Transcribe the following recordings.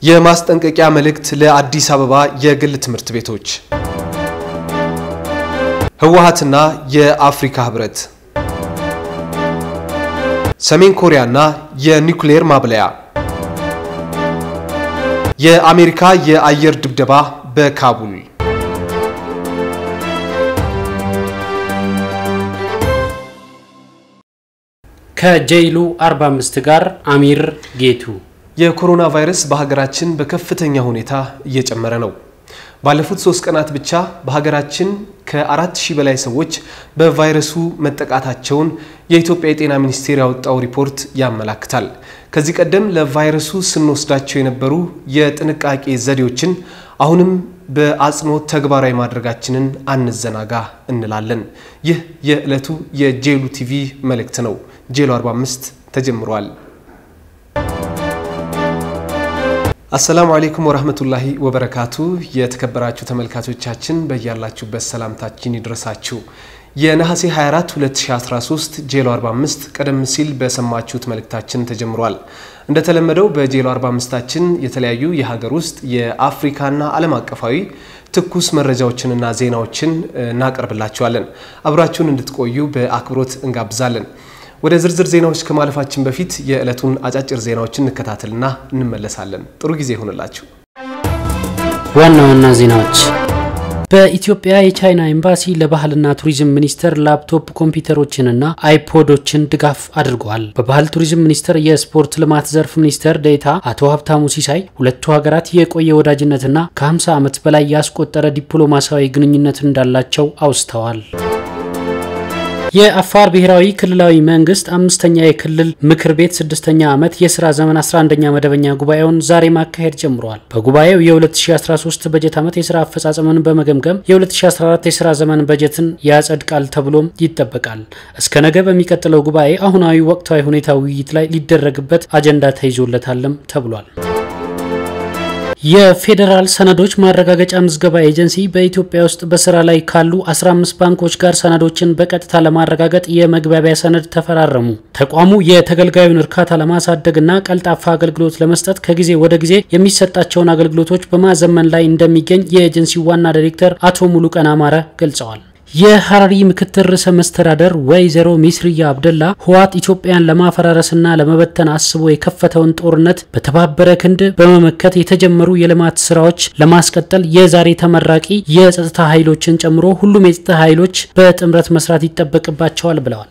የማስጠንቀቂያ መልእክት ለአዲስ አበባ የግል ትምህርት ቤቶች። ህወሓትና የአፍሪካ ህብረት፣ ሰሜን ኮሪያና የኒውክሌር ማብለያ፣ የአሜሪካ የአየር ድብደባ በካቡል። ከጄይሉ 45 ጋር አሚር ጌቱ የኮሮና ቫይረስ በሀገራችን በከፍተኛ ሁኔታ እየጨመረ ነው። ባለፉት ሶስት ቀናት ብቻ በሀገራችን ከአራት ሺህ በላይ ሰዎች በቫይረሱ መጠቃታቸውን የኢትዮጵያ የጤና ሚኒስቴር ያወጣው ሪፖርት ያመላክታል። ከዚህ ቀደም ለቫይረሱ ስንወስዳቸው የነበሩ የጥንቃቄ ዘዴዎችን አሁንም በአጽንኦት ተግባራዊ ማድረጋችንን አንዘናጋ እንላለን። ይህ የዕለቱ የጄሉ ቲቪ መልእክት ነው። ጄሉ 45 ተጀምሯል። አሰላሙ አሌይኩም ወራህመቱላሂ ወበረካቱ። የተከበራችሁ ተመልካቾቻችን በያላችሁበት ሰላምታችን ይድረሳችሁ። የነሐሴ 24 2013 ጄሎ 45 ቀደም ሲል በሰማችሁት መልእክታችን ተጀምሯል። እንደተለመደው በጄሎ 45ታችን የተለያዩ የሀገር ውስጥ የአፍሪካና ዓለም አቀፋዊ ትኩስ መረጃዎችንና ዜናዎችን እናቀርብላችኋለን። አብራችሁን እንድትቆዩ በአክብሮት እንጋብዛለን። ወደ ዝርዝር ዜናዎች ከማለፋችን በፊት የዕለቱን አጫጭር ዜናዎችን እንከታተልና እንመለሳለን። ጥሩ ጊዜ ይሆንላችሁ። ዋና ዋና ዜናዎች በኢትዮጵያ የቻይና ኤምባሲ ለባህልና ቱሪዝም ሚኒስቴር ላፕቶፕ ኮምፒውተሮችንና አይፖዶችን ድጋፍ አድርገዋል። በባህል ቱሪዝም ሚኒስቴር የስፖርት ልማት ዘርፍ ሚኒስትር ዴኤታ አቶ ሀብታሙ ሲሳይ ሁለቱ ሀገራት የቆየ ወዳጅነትና ከ50 ዓመት በላይ ያስቆጠረ ዲፕሎማሲያዊ ግንኙነት እንዳላቸው አውስተዋል። የአፋር ብሔራዊ ክልላዊ መንግስት አምስተኛ የክልል ምክር ቤት ስድስተኛ ዓመት የስራ ዘመን 11ኛ መደበኛ ጉባኤውን ዛሬ ማካሄድ ጀምረዋል። በጉባኤው የ2013 በጀት ዓመት የስራ አፈጻጸምን በመገምገም የ2014 የስራ ዘመን በጀትን ያጸድቃል ተብሎም ይጠበቃል። እስከ ነገ በሚቀጥለው ጉባኤ አሁናዊ ወቅታዊ ሁኔታ ውይይት ላይ ሊደረግበት አጀንዳ ተይዞለታልም ተብሏል። የፌዴራል ሰነዶች ማረጋገጫ ምዝገባ ኤጀንሲ በኢትዮጵያ ውስጥ በስራ ላይ ካሉ 15 ባንኮች ጋር ሰነዶችን በቀጥታ ለማረጋገጥ የመግባቢያ ሰነድ ተፈራረሙ። ተቋሙ የተገልጋዩን እርካታ ለማሳደግና ቀልጣፋ አገልግሎት ለመስጠት ከጊዜ ወደ ጊዜ የሚሰጣቸውን አገልግሎቶች በማዘመን ላይ እንደሚገኝ የኤጀንሲው ዋና ዳይሬክተር አቶ ሙሉቀን አማረ ገልጸዋል። የሀረሪ ምክትል ርዕሰ መስተዳደር ወይዘሮ ሚስርያ አብደላ ህወሓት ኢትዮጵያን ለማፈራረስና ለመበተን አስቦ የከፈተውን ጦርነት በተባበረ ክንድ በመመከት የተጀመሩ የልማት ስራዎች ለማስቀጠል የዛሬ ተመራቂ የጸጥታ ኃይሎችን ጨምሮ ሁሉም የጸጥታ ኃይሎች በጥምረት መስራት ይጠበቅባቸዋል ብለዋል።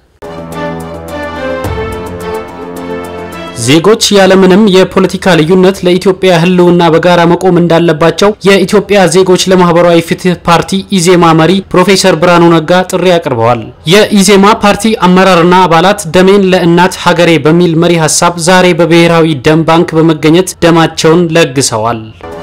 ዜጎች ያለምንም የፖለቲካ ልዩነት ለኢትዮጵያ ህልውና በጋራ መቆም እንዳለባቸው የኢትዮጵያ ዜጎች ለማህበራዊ ፍትህ ፓርቲ ኢዜማ መሪ ፕሮፌሰር ብርሃኑ ነጋ ጥሪ አቅርበዋል። የኢዜማ ፓርቲ አመራርና አባላት ደሜን ለእናት ሀገሬ በሚል መሪ ሀሳብ ዛሬ በብሔራዊ ደም ባንክ በመገኘት ደማቸውን ለግሰዋል።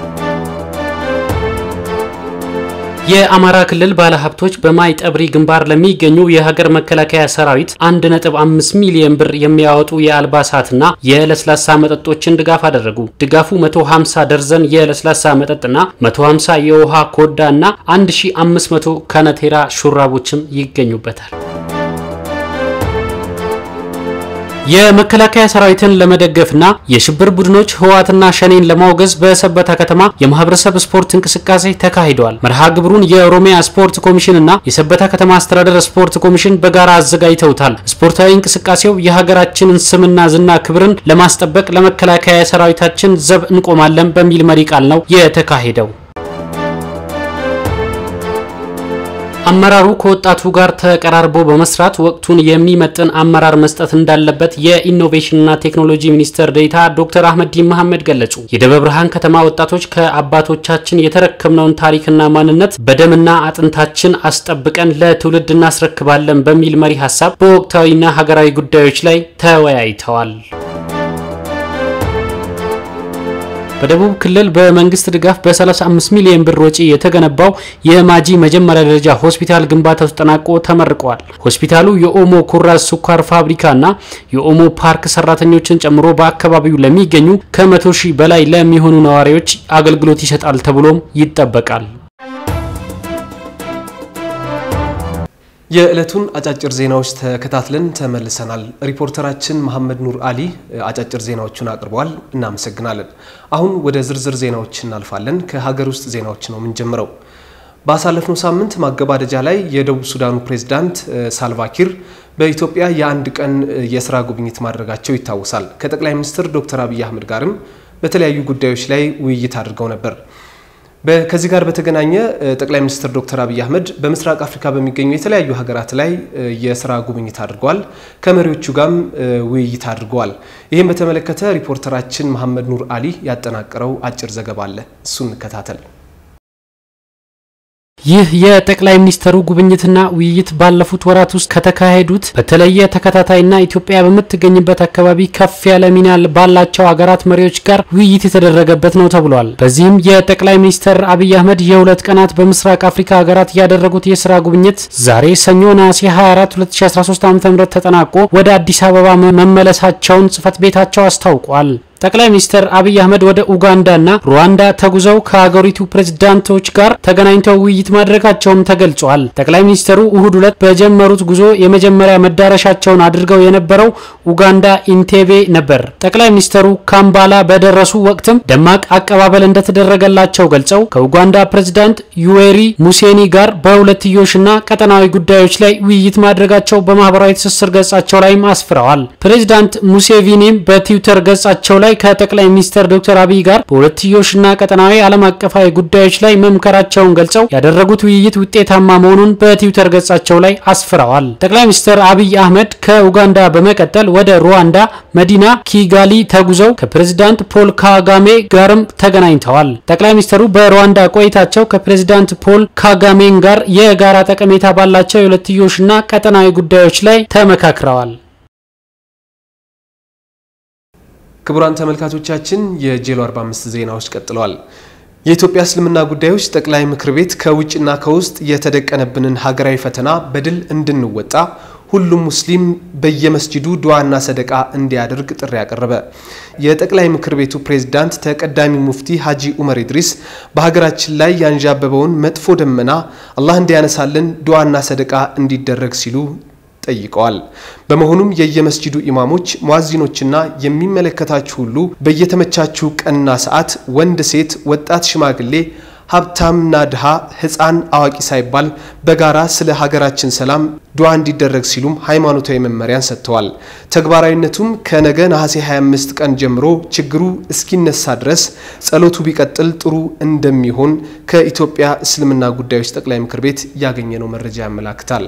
የአማራ ክልል ባለሀብቶች በማይጠብሪ ግንባር ለሚገኙ የሀገር መከላከያ ሰራዊት 1.5 ሚሊዮን ብር የሚያወጡ የአልባሳትና የለስላሳ መጠጦችን ድጋፍ አደረጉ። ድጋፉ 150 ደርዘን የለስላሳ መጠጥና 150 የውሃ ኮዳ እና 1500 ከነቴራ ሹራቦችም ይገኙበታል። የመከላከያ ሰራዊትን ለመደገፍና የሽብር ቡድኖች ህወሓትና ሸኔን ለማውገዝ በሰበታ ከተማ የማህበረሰብ ስፖርት እንቅስቃሴ ተካሂደዋል። መርሃ ግብሩን የኦሮሚያ ስፖርት ኮሚሽንና የሰበታ ከተማ አስተዳደር ስፖርት ኮሚሽን በጋራ አዘጋጅተውታል። ስፖርታዊ እንቅስቃሴው የሀገራችንን ስምና ዝና ክብርን ለማስጠበቅ ለመከላከያ ሰራዊታችን ዘብ እንቆማለን በሚል መሪ ቃል ነው የተካሄደው። አመራሩ ከወጣቱ ጋር ተቀራርቦ በመስራት ወቅቱን የሚመጥን አመራር መስጠት እንዳለበት የኢኖቬሽንና ቴክኖሎጂ ሚኒስትር ዴኤታ ዶክተር አህመዲን መሐመድ ገለጹ። የደብረ ብርሃን ከተማ ወጣቶች ከአባቶቻችን የተረከብነውን ታሪክና ማንነት በደምና አጥንታችን አስጠብቀን ለትውልድ እናስረክባለን በሚል መሪ ሀሳብ በወቅታዊና ሀገራዊ ጉዳዮች ላይ ተወያይተዋል። በደቡብ ክልል በመንግስት ድጋፍ በ35 ሚሊዮን ብር ወጪ የተገነባው የማጂ መጀመሪያ ደረጃ ሆስፒታል ግንባታው ተጠናቆ ተመርቀዋል። ሆስፒታሉ የኦሞ ኩራዝ ስኳር ፋብሪካና የኦሞ ፓርክ ሰራተኞችን ጨምሮ በአካባቢው ለሚገኙ ከመቶ ሺህ በላይ ለሚሆኑ ነዋሪዎች አገልግሎት ይሰጣል ተብሎም ይጠበቃል። የዕለቱን አጫጭር ዜናዎች ተከታትለን ተመልሰናል። ሪፖርተራችን መሐመድ ኑር አሊ አጫጭር ዜናዎቹን አቅርበዋል። እናመሰግናለን። አሁን ወደ ዝርዝር ዜናዎች እናልፋለን። ከሀገር ውስጥ ዜናዎች ነው የምንጀምረው። ባሳለፍነው ሳምንት ማገባደጃ ላይ የደቡብ ሱዳኑ ፕሬዝዳንት ሳልቫኪር በኢትዮጵያ የአንድ ቀን የስራ ጉብኝት ማድረጋቸው ይታወሳል። ከጠቅላይ ሚኒስትር ዶክተር አብይ አህመድ ጋርም በተለያዩ ጉዳዮች ላይ ውይይት አድርገው ነበር። ከዚህ ጋር በተገናኘ ጠቅላይ ሚኒስትር ዶክተር አብይ አህመድ በምስራቅ አፍሪካ በሚገኙ የተለያዩ ሀገራት ላይ የስራ ጉብኝት አድርገዋል። ከመሪዎቹ ጋርም ውይይት አድርገዋል። ይህም በተመለከተ ሪፖርተራችን መሐመድ ኑር አሊ ያጠናቀረው አጭር ዘገባ አለ። እሱን እንከታተል። ይህ የጠቅላይ ሚኒስትሩ ጉብኝትና ውይይት ባለፉት ወራት ውስጥ ከተካሄዱት በተለየ ተከታታይና ኢትዮጵያ በምትገኝበት አካባቢ ከፍ ያለ ሚና ባላቸው ሀገራት መሪዎች ጋር ውይይት የተደረገበት ነው ተብሏል። በዚህም የጠቅላይ ሚኒስትር አብይ አህመድ የሁለት ቀናት በምስራቅ አፍሪካ ሀገራት ያደረጉት የስራ ጉብኝት ዛሬ ሰኞ ነሐሴ 24 2013 ዓ.ም ተጠናቆ ወደ አዲስ አበባ መመለሳቸውን ጽህፈት ቤታቸው አስታውቋል። ጠቅላይ ሚኒስትር አብይ አህመድ ወደ ኡጋንዳና ሩዋንዳ ተጉዘው ከሀገሪቱ ፕሬዝዳንቶች ጋር ተገናኝተው ውይይት ማድረጋቸውም ተገልጿል። ጠቅላይ ሚኒስትሩ እሁድ ዕለት በጀመሩት ጉዞ የመጀመሪያ መዳረሻቸውን አድርገው የነበረው ኡጋንዳ ኢንቴቤ ነበር። ጠቅላይ ሚኒስትሩ ካምባላ በደረሱ ወቅትም ደማቅ አቀባበል እንደተደረገላቸው ገልጸው ከኡጋንዳ ፕሬዝዳንት ዩዌሪ ሙሴኒ ጋር በሁለትዮሽና ቀጠናዊ ጉዳዮች ላይ ውይይት ማድረጋቸው በማህበራዊ ትስስር ገጻቸው ላይም አስፍረዋል። ፕሬዝዳንት ሙሴቪኒም በትዊተር ገጻቸው ላይ ከጠቅላይ ሚኒስትር ዶክተር አብይ ጋር በሁለትዮሽና ቀጠናዊ ዓለም አቀፋዊ ጉዳዮች ላይ መምከራቸውን ገልጸው ያደረጉት ውይይት ውጤታማ መሆኑን በትዊተር ገጻቸው ላይ አስፍረዋል። ጠቅላይ ሚኒስትር አብይ አህመድ ከኡጋንዳ በመቀጠል ወደ ሩዋንዳ መዲና ኪጋሊ ተጉዘው ከፕሬዝዳንት ፖል ካጋሜ ጋርም ተገናኝተዋል። ጠቅላይ ሚኒስትሩ በሩዋንዳ ቆይታቸው ከፕሬዝዳንት ፖል ካጋሜን ጋር የጋራ ጠቀሜታ ባላቸው የሁለትዮሽና ቀጠናዊ ጉዳዮች ላይ ተመካክረዋል። ክቡራን ተመልካቾቻችን የጄሎ 45 ዜናዎች ቀጥለዋል። የኢትዮጵያ እስልምና ጉዳዮች ጠቅላይ ምክር ቤት ከውጭና ከውስጥ የተደቀነብንን ሀገራዊ ፈተና በድል እንድንወጣ ሁሉም ሙስሊም በየመስጂዱ ዱዓና ሰደቃ እንዲያደርግ ጥሪ ያቀረበ የጠቅላይ ምክር ቤቱ ፕሬዝዳንት ተቀዳሚ ሙፍቲ ሀጂ ኡመር ኢድሪስ በሀገራችን ላይ ያንዣበበውን መጥፎ ደመና አላህ እንዲያነሳልን ዱዓና ሰደቃ እንዲደረግ ሲሉ ጠይቀዋል። በመሆኑም የየመስጂዱ ኢማሞች፣ ሙአዚኖችና የሚመለከታችሁ ሁሉ በየተመቻችሁ ቀንና ሰዓት ወንድ፣ ሴት፣ ወጣት፣ ሽማግሌ ሀብታምና ድሃ ሕፃን አዋቂ ሳይባል በጋራ ስለ ሀገራችን ሰላም ዱዓ እንዲደረግ ሲሉም ሃይማኖታዊ መመሪያን ሰጥተዋል። ተግባራዊነቱም ከነገ ነሐሴ 25 ቀን ጀምሮ ችግሩ እስኪነሳ ድረስ ጸሎቱ ቢቀጥል ጥሩ እንደሚሆን ከኢትዮጵያ እስልምና ጉዳዮች ጠቅላይ ምክር ቤት ያገኘነው መረጃ ያመላክታል።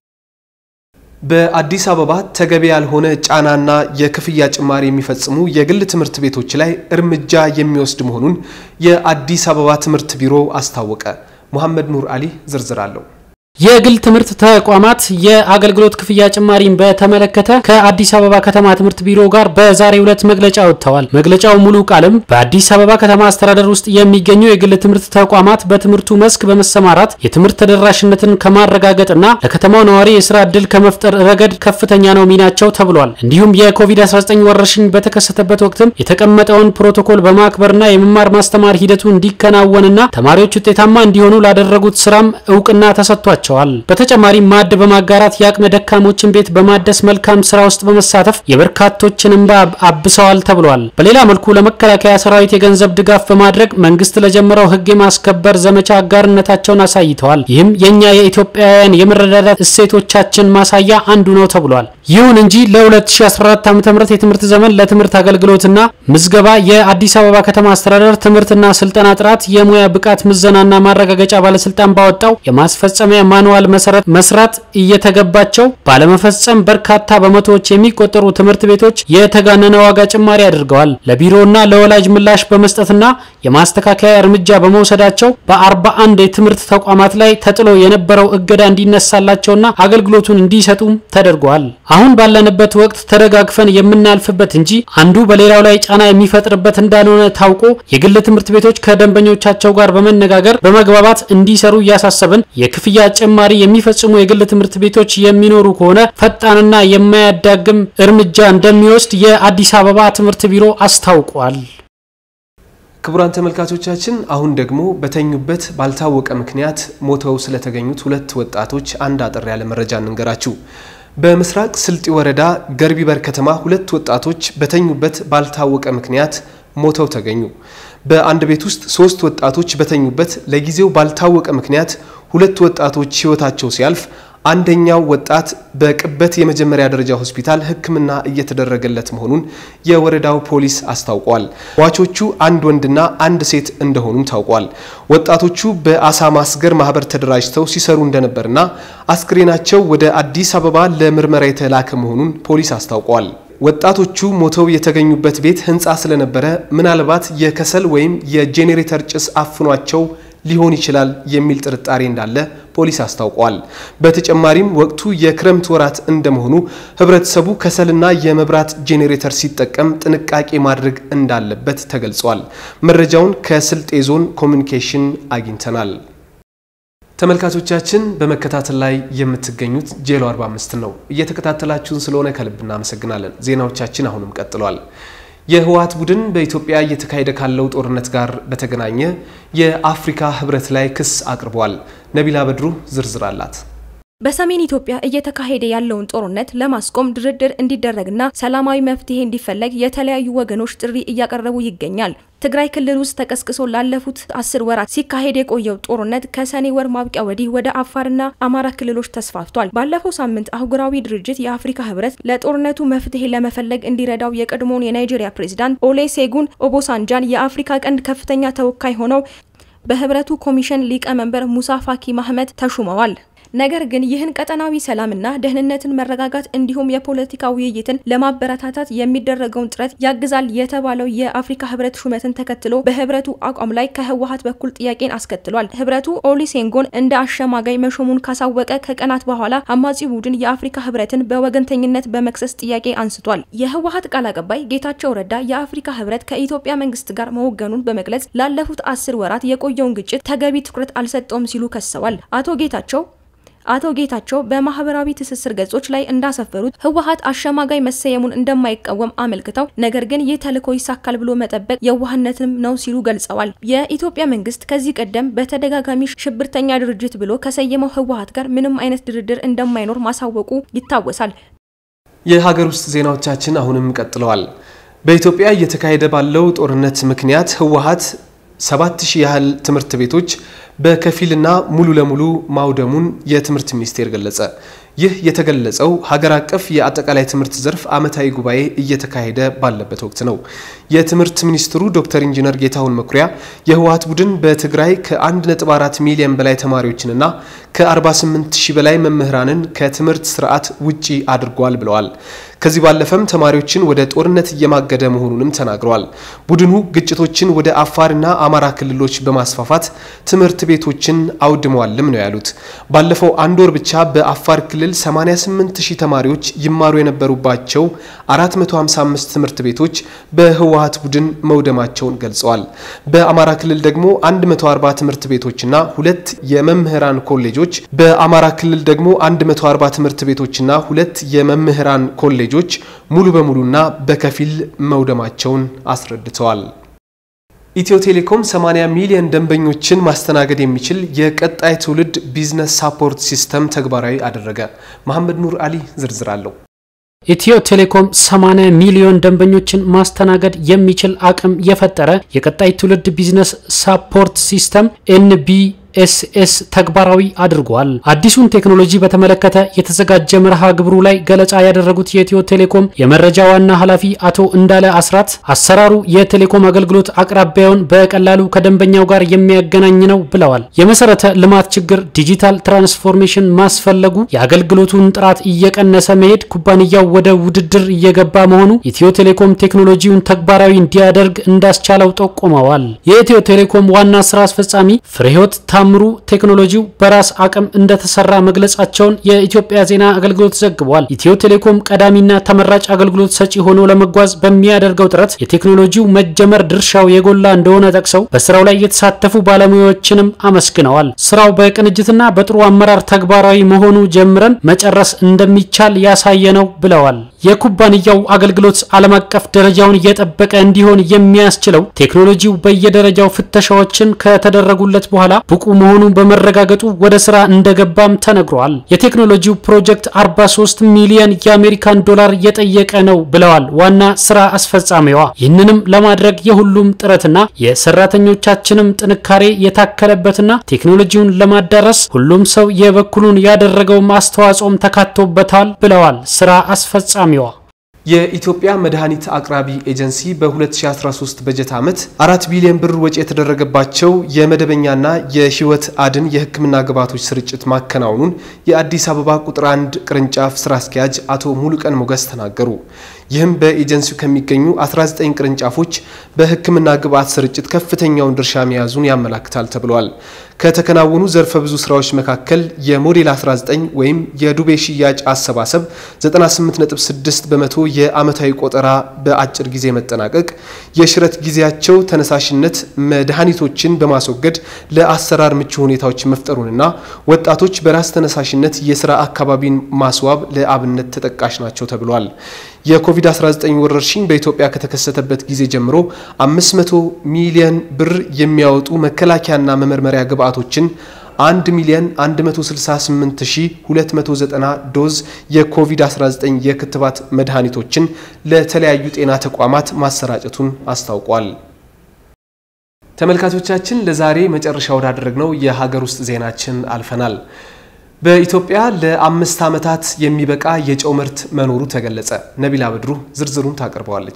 በአዲስ አበባ ተገቢ ያልሆነ ጫናና የክፍያ ጭማሪ የሚፈጽሙ የግል ትምህርት ቤቶች ላይ እርምጃ የሚወስድ መሆኑን የአዲስ አበባ ትምህርት ቢሮ አስታወቀ። ሙሐመድ ኑር አሊ ዝርዝር አለው። የግል ትምህርት ተቋማት የአገልግሎት ክፍያ ጭማሪን በተመለከተ ከአዲስ አበባ ከተማ ትምህርት ቢሮ ጋር በዛሬው ዕለት መግለጫ ወጥተዋል። መግለጫው ሙሉ ቃልም በአዲስ አበባ ከተማ አስተዳደር ውስጥ የሚገኙ የግል ትምህርት ተቋማት በትምህርቱ መስክ በመሰማራት የትምህርት ተደራሽነትን ከማረጋገጥና ለከተማው ነዋሪ የስራ ዕድል ከመፍጠር ረገድ ከፍተኛ ነው ሚናቸው ተብሏል። እንዲሁም የኮቪድ-19 ወረርሽኝ በተከሰተበት ወቅትም የተቀመጠውን ፕሮቶኮል በማክበርና የመማር ማስተማር ሂደቱ እንዲከናወንና ተማሪዎች ውጤታማ እንዲሆኑ ላደረጉት ስራም እውቅና ተሰጥቷል ተሰጥቷቸዋል። በተጨማሪም ማዕድ በማጋራት የአቅመ ደካሞችን ቤት በማደስ መልካም ስራ ውስጥ በመሳተፍ የበርካቶችን እንባ አብሰዋል ተብሏል። በሌላ መልኩ ለመከላከያ ሰራዊት የገንዘብ ድጋፍ በማድረግ መንግስት ለጀመረው ሕግ የማስከበር ዘመቻ አጋርነታቸውን አሳይተዋል። ይህም የእኛ የኢትዮጵያውያን የመረዳዳት እሴቶቻችን ማሳያ አንዱ ነው ተብሏል። ይሁን እንጂ ለ2014 ዓ.ም የትምህርት ዘመን ለትምህርት አገልግሎትና ምዝገባ የአዲስ አበባ ከተማ አስተዳደር ትምህርትና ስልጠና ጥራት የሙያ ብቃት ምዘናና ማረጋገጫ ባለስልጣን ባወጣው የማስፈጸሚያ ማኑዋል መሰረት መስራት እየተገባቸው ባለመፈጸም በርካታ በመቶዎች የሚቆጠሩ ትምህርት ቤቶች የተጋነነ ዋጋ ጭማሪ አድርገዋል። ለቢሮና ለወላጅ ምላሽ በመስጠትና የማስተካከያ እርምጃ በመውሰዳቸው በ41 የትምህርት ተቋማት ላይ ተጥሎ የነበረው እገዳ እንዲነሳላቸውና አገልግሎቱን እንዲሰጡም ተደርጓል። አሁን ባለንበት ወቅት ተደጋግፈን የምናልፍበት እንጂ አንዱ በሌላው ላይ ጫና የሚፈጥርበት እንዳልሆነ ታውቆ የግል ትምህርት ቤቶች ከደንበኞቻቸው ጋር በመነጋገር በመግባባት እንዲሰሩ እያሳሰብን የክፍያ ጭማሪ የሚፈጽሙ የግል ትምህርት ቤቶች የሚኖሩ ከሆነ ፈጣንና የማያዳግም እርምጃ እንደሚወስድ የአዲስ አበባ ትምህርት ቢሮ አስታውቋል። ክቡራን ተመልካቾቻችን አሁን ደግሞ በተኙበት ባልታወቀ ምክንያት ሞተው ስለተገኙት ሁለት ወጣቶች አንድ አጠር ያለ መረጃ እንንገራችሁ። በምስራቅ ስልጢ ወረዳ ገርቢበር ከተማ ሁለት ወጣቶች በተኙበት ባልታወቀ ምክንያት ሞተው ተገኙ። በአንድ ቤት ውስጥ ሶስት ወጣቶች በተኙበት ለጊዜው ባልታወቀ ምክንያት ሁለት ወጣቶች ሕይወታቸው ሲያልፍ አንደኛው ወጣት በቅበት የመጀመሪያ ደረጃ ሆስፒታል ሕክምና እየተደረገለት መሆኑን የወረዳው ፖሊስ አስታውቋል። ሟቾቹ አንድ ወንድና አንድ ሴት እንደሆኑም ታውቋል። ወጣቶቹ በአሳ ማስገር ማህበር ተደራጅተው ሲሰሩ እንደነበርና አስክሬናቸው ወደ አዲስ አበባ ለምርመራ የተላከ መሆኑን ፖሊስ አስታውቋል። ወጣቶቹ ሞተው የተገኙበት ቤት ህንፃ ስለነበረ ምናልባት የከሰል ወይም የጄኔሬተር ጭስ አፍኗቸው ሊሆን ይችላል የሚል ጥርጣሬ እንዳለ ፖሊስ አስታውቋል። በተጨማሪም ወቅቱ የክረምት ወራት እንደመሆኑ ህብረተሰቡ ከሰልና የመብራት ጄኔሬተር ሲጠቀም ጥንቃቄ ማድረግ እንዳለበት ተገልጿል። መረጃውን ከስልጤ ዞን ኮሚኒኬሽን አግኝተናል። ተመልካቾቻችን በመከታተል ላይ የምትገኙት ጄሎ 45 ነው። እየተከታተላችሁን ስለሆነ ከልብ እናመሰግናለን። ዜናዎቻችን አሁንም ቀጥሏል። የህወሓት ቡድን በኢትዮጵያ እየተካሄደ ካለው ጦርነት ጋር በተገናኘ የአፍሪካ ህብረት ላይ ክስ አቅርቧል። ነቢላ በድሩ ዝርዝር አላት። በሰሜን ኢትዮጵያ እየተካሄደ ያለውን ጦርነት ለማስቆም ድርድር እንዲደረግና ሰላማዊ መፍትሄ እንዲፈለግ የተለያዩ ወገኖች ጥሪ እያቀረቡ ይገኛል። ትግራይ ክልል ውስጥ ተቀስቅሶ ላለፉት አስር ወራት ሲካሄድ የቆየው ጦርነት ከሰኔ ወር ማብቂያ ወዲህ ወደ አፋርና አማራ ክልሎች ተስፋፍቷል። ባለፈው ሳምንት አህጉራዊ ድርጅት የአፍሪካ ህብረት ለጦርነቱ መፍትሄ ለመፈለግ እንዲረዳው የቀድሞውን የናይጄሪያ ፕሬዚዳንት ኦሌሴጉን ኦቦሳንጃን የአፍሪካ ቀንድ ከፍተኛ ተወካይ ሆነው በህብረቱ ኮሚሽን ሊቀመንበር ሙሳ ፋኪ ማህመድ ተሹመዋል። ነገር ግን ይህን ቀጠናዊ ሰላምና ደህንነትን መረጋጋት እንዲሁም የፖለቲካ ውይይትን ለማበረታታት የሚደረገውን ጥረት ያግዛል የተባለው የአፍሪካ ህብረት ሹመትን ተከትሎ በህብረቱ አቋም ላይ ከህወሓት በኩል ጥያቄን አስከትሏል። ህብረቱ ኦሊሴንጎን እንደ አሸማጋይ መሾሙን ካሳወቀ ከቀናት በኋላ አማጺ ቡድን የአፍሪካ ህብረትን በወገንተኝነት በመክሰስ ጥያቄ አንስቷል። የህወሓት ቃል አቀባይ ጌታቸው ረዳ የአፍሪካ ህብረት ከኢትዮጵያ መንግስት ጋር መወገኑን በመግለጽ ላለፉት አስር ወራት የቆየውን ግጭት ተገቢ ትኩረት አልሰጠውም ሲሉ ከሰዋል። አቶ ጌታቸው አቶ ጌታቸው በማህበራዊ ትስስር ገጾች ላይ እንዳሰፈሩት ህወሓት አሸማጋይ መሰየሙን እንደማይቃወም አመልክተው ነገር ግን ይህ ተልዕኮ ይሳካል ብሎ መጠበቅ የዋህነትም ነው ሲሉ ገልጸዋል። የኢትዮጵያ መንግስት ከዚህ ቀደም በተደጋጋሚ ሽብርተኛ ድርጅት ብሎ ከሰየመው ህወሓት ጋር ምንም አይነት ድርድር እንደማይኖር ማሳወቁ ይታወሳል። የሀገር ውስጥ ዜናዎቻችን አሁንም ቀጥለዋል። በኢትዮጵያ እየተካሄደ ባለው ጦርነት ምክንያት ህወሓት ሰባት ሺህ ያህል ትምህርት ቤቶች በከፊልና ሙሉ ለሙሉ ማውደሙን የትምህርት ሚኒስቴር ገለጸ። ይህ የተገለጸው ሀገር አቀፍ የአጠቃላይ ትምህርት ዘርፍ ዓመታዊ ጉባኤ እየተካሄደ ባለበት ወቅት ነው። የትምህርት ሚኒስትሩ ዶክተር ኢንጂነር ጌታሁን መኩሪያ የህወሓት ቡድን በትግራይ ከ1.4 ሚሊዮን በላይ ተማሪዎችንና ከ48 ሺህ በላይ መምህራንን ከትምህርት ስርዓት ውጪ አድርጓል ብለዋል። ከዚህ ባለፈም ተማሪዎችን ወደ ጦርነት እየማገደ መሆኑንም ተናግረዋል። ቡድኑ ግጭቶችን ወደ አፋርና አማራ ክልሎች በማስፋፋት ትምህርት ቤቶችን አውድመዋልም ነው ያሉት። ባለፈው አንድ ወር ብቻ በአፋር ክልል 88 ሺህ ተማሪዎች ይማሩ የነበሩባቸው 455 ትምህርት ቤቶች በህወሓት ቡድን መውደማቸውን ገልጸዋል። በአማራ ክልል ደግሞ 140 ትምህርት ቤቶችና ሁለት የመምህራን ኮሌጆች በአማራ ክልል ደግሞ 140 ትምህርት ቤቶችና ሁለት የመምህራን ኮሌጆች ሙሉ በሙሉና በከፊል መውደማቸውን አስረድተዋል። ኢትዮ ቴሌኮም 80 ሚሊዮን ደንበኞችን ማስተናገድ የሚችል የቀጣይ ትውልድ ቢዝነስ ሳፖርት ሲስተም ተግባራዊ አደረገ። መሐመድ ኑር አሊ ዝርዝር አለው። ኢትዮ ቴሌኮም 80 ሚሊዮን ደንበኞችን ማስተናገድ የሚችል አቅም የፈጠረ የቀጣይ ትውልድ ቢዝነስ ሳፖርት ሲስተም ኤንቢ ኤስኤስ ተግባራዊ አድርጓል። አዲሱን ቴክኖሎጂ በተመለከተ የተዘጋጀ መርሃ ግብሩ ላይ ገለጻ ያደረጉት የኢትዮ ቴሌኮም የመረጃ ዋና ኃላፊ አቶ እንዳለ አስራት አሰራሩ የቴሌኮም አገልግሎት አቅራቢያውን በቀላሉ ከደንበኛው ጋር የሚያገናኝ ነው ብለዋል። የመሰረተ ልማት ችግር ዲጂታል ትራንስፎርሜሽን ማስፈለጉ፣ የአገልግሎቱን ጥራት እየቀነሰ መሄድ፣ ኩባንያው ወደ ውድድር እየገባ መሆኑ ኢትዮ ቴሌኮም ቴክኖሎጂውን ተግባራዊ እንዲያደርግ እንዳስቻለው ጠቁመዋል። የኢትዮ ቴሌኮም ዋና ስራ አስፈጻሚ ፍሬህይወት ታምሩ ቴክኖሎጂው በራስ አቅም እንደተሰራ መግለጻቸውን የኢትዮጵያ ዜና አገልግሎት ዘግቧል። ኢትዮ ቴሌኮም ቀዳሚና ተመራጭ አገልግሎት ሰጪ ሆኖ ለመጓዝ በሚያደርገው ጥረት የቴክኖሎጂው መጀመር ድርሻው የጎላ እንደሆነ ጠቅሰው በስራው ላይ የተሳተፉ ባለሙያዎችንም አመስግነዋል። ስራው በቅንጅትና በጥሩ አመራር ተግባራዊ መሆኑ ጀምረን መጨረስ እንደሚቻል ያሳየ ነው ብለዋል። የኩባንያው አገልግሎት ዓለም አቀፍ ደረጃውን እየጠበቀ እንዲሆን የሚያስችለው ቴክኖሎጂው በየደረጃው ፍተሻዎችን ከተደረጉለት በኋላ ብቁ መሆኑን በመረጋገጡ ወደ ስራ እንደገባም ተነግሯል። የቴክኖሎጂው ፕሮጀክት 43 ሚሊዮን የአሜሪካን ዶላር የጠየቀ ነው ብለዋል ዋና ስራ አስፈጻሚዋ። ይህንንም ለማድረግ የሁሉም ጥረትና የሰራተኞቻችንም ጥንካሬ የታከለበትና ቴክኖሎጂውን ለማዳረስ ሁሉም ሰው የበኩሉን ያደረገው አስተዋጽኦም ተካቶበታል ብለዋል ስራ አስፈጻሚዋ። የኢትዮጵያ መድኃኒት አቅራቢ ኤጀንሲ በ2013 በጀት ዓመት አራት ቢሊዮን ብር ወጪ የተደረገባቸው የመደበኛና የህይወት አድን የሕክምና ግብዓቶች ስርጭት ማከናወኑን የአዲስ አበባ ቁጥር አንድ ቅርንጫፍ ስራ አስኪያጅ አቶ ሙሉቀን ሞገስ ተናገሩ። ይህም በኤጀንሲው ከሚገኙ 19 ቅርንጫፎች በሕክምና ግብዓት ስርጭት ከፍተኛውን ድርሻ መያዙን ያመላክታል ተብሏል። ከተከናወኑ ዘርፈ ብዙ ስራዎች መካከል የሞዴል 19 ወይም የዱቤ ሽያጭ አሰባሰብ 98.6 በመቶ የአመታዊ ቆጠራ በአጭር ጊዜ መጠናቀቅ፣ የሽረት ጊዜያቸው ተነሳሽነት መድኃኒቶችን በማስወገድ ለአሰራር ምቹ ሁኔታዎች መፍጠሩንና ወጣቶች በራስ ተነሳሽነት የስራ አካባቢን ማስዋብ ለአብነት ተጠቃሽ ናቸው ተብሏል። የኮቪድ-19 ወረርሽኝ በኢትዮጵያ ከተከሰተበት ጊዜ ጀምሮ 500 ሚሊዮን ብር የሚያወጡ መከላከያና መመርመሪያ ግብዓቶችን 1 ሚሊዮን 168290 ዶዝ የኮቪድ-19 የክትባት መድኃኒቶችን ለተለያዩ ጤና ተቋማት ማሰራጨቱን አስታውቋል። ተመልካቾቻችን ለዛሬ መጨረሻ ወዳደረግነው የሀገር ውስጥ ዜናችን አልፈናል። በኢትዮጵያ ለአምስት ዓመታት የሚበቃ የጨው ምርት መኖሩ ተገለጸ። ነቢላ በድሩ ዝርዝሩን ታቀርበዋለች።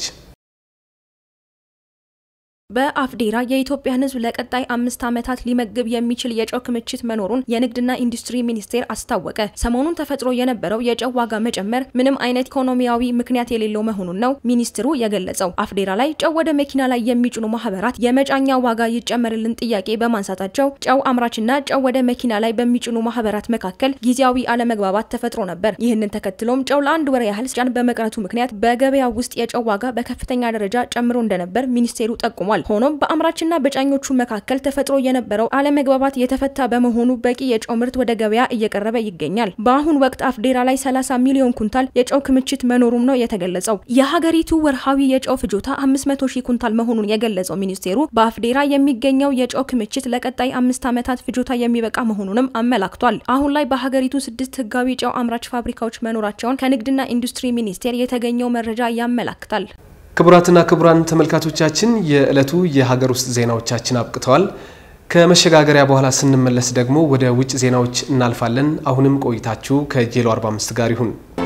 በአፍዴራ የኢትዮጵያን ሕዝብ ለቀጣይ አምስት ዓመታት ሊመግብ የሚችል የጨው ክምችት መኖሩን የንግድና ኢንዱስትሪ ሚኒስቴር አስታወቀ። ሰሞኑን ተፈጥሮ የነበረው የጨው ዋጋ መጨመር ምንም አይነት ኢኮኖሚያዊ ምክንያት የሌለው መሆኑን ነው ሚኒስትሩ የገለጸው። አፍዴራ ላይ ጨው ወደ መኪና ላይ የሚጭኑ ማህበራት የመጫኛ ዋጋ ይጨመርልን ጥያቄ በማንሳታቸው ጨው አምራችና ጨው ወደ መኪና ላይ በሚጭኑ ማህበራት መካከል ጊዜያዊ አለመግባባት ተፈጥሮ ነበር። ይህንን ተከትሎም ጨው ለአንድ ወር ያህል ሲጫን በመቅረቱ ምክንያት በገበያ ውስጥ የጨው ዋጋ በከፍተኛ ደረጃ ጨምሮ እንደነበር ሚኒስቴሩ ጠቁሟል። ሆኖም በአምራችና በጫኞቹ መካከል ተፈጥሮ የነበረው አለመግባባት የተፈታ በመሆኑ በቂ የጨው ምርት ወደ ገበያ እየቀረበ ይገኛል። በአሁን ወቅት አፍዴራ ላይ 30 ሚሊዮን ኩንታል የጨው ክምችት መኖሩም ነው የተገለጸው። የሀገሪቱ ወርሃዊ የጨው ፍጆታ 500 ሺህ ኩንታል መሆኑን የገለጸው ሚኒስቴሩ በአፍዴራ የሚገኘው የጨው ክምችት ለቀጣይ አምስት ዓመታት ፍጆታ የሚበቃ መሆኑንም አመላክቷል። አሁን ላይ በሀገሪቱ ስድስት ህጋዊ ጨው አምራች ፋብሪካዎች መኖራቸውን ከንግድና ኢንዱስትሪ ሚኒስቴር የተገኘው መረጃ ያመላክታል። ክቡራትና ክቡራን ተመልካቾቻችን የዕለቱ የሀገር ውስጥ ዜናዎቻችን አብቅተዋል። ከመሸጋገሪያ በኋላ ስንመለስ ደግሞ ወደ ውጭ ዜናዎች እናልፋለን። አሁንም ቆይታችሁ ከጄሎ 45 ጋር ይሁን።